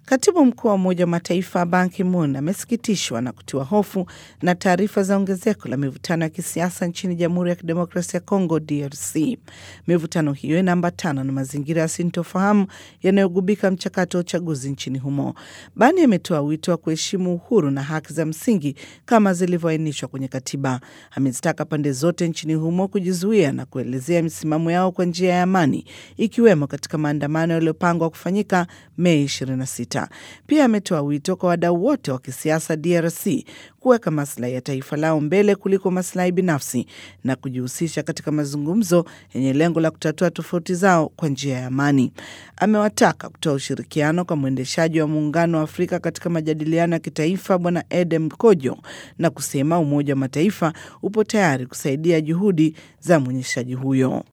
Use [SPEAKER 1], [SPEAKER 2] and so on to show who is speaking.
[SPEAKER 1] Katibu mkuu wa Umoja wa Mataifa Ban Ki-moon amesikitishwa na kutiwa hofu na taarifa za ongezeko la mivutano ya kisiasa nchini Jamhuri ya Kidemokrasia ya Kongo, DRC. Mivutano hiyo inaambatana na mazingira ya sintofahamu yanayogubika mchakato wa uchaguzi nchini humo. Bani ametoa wito wa kuheshimu uhuru na haki za msingi kama zilivyoainishwa kwenye katiba. Amezitaka pande zote nchini humo kujizuia na kuelezea misimamo yao kwa njia ya amani, ikiwemo katika maandamano yaliyopangwa kufanyika Mei 26. Pia ametoa wito kwa wadau wote wa kisiasa DRC kuweka maslahi ya taifa lao mbele kuliko maslahi binafsi na kujihusisha katika mazungumzo yenye lengo la kutatua tofauti zao kwa njia ya amani. Amewataka kutoa ushirikiano kwa mwendeshaji wa Muungano wa Afrika katika majadiliano ya kitaifa Bwana Edem Kojo na kusema Umoja wa Mataifa upo tayari kusaidia juhudi za mwonyeshaji huyo.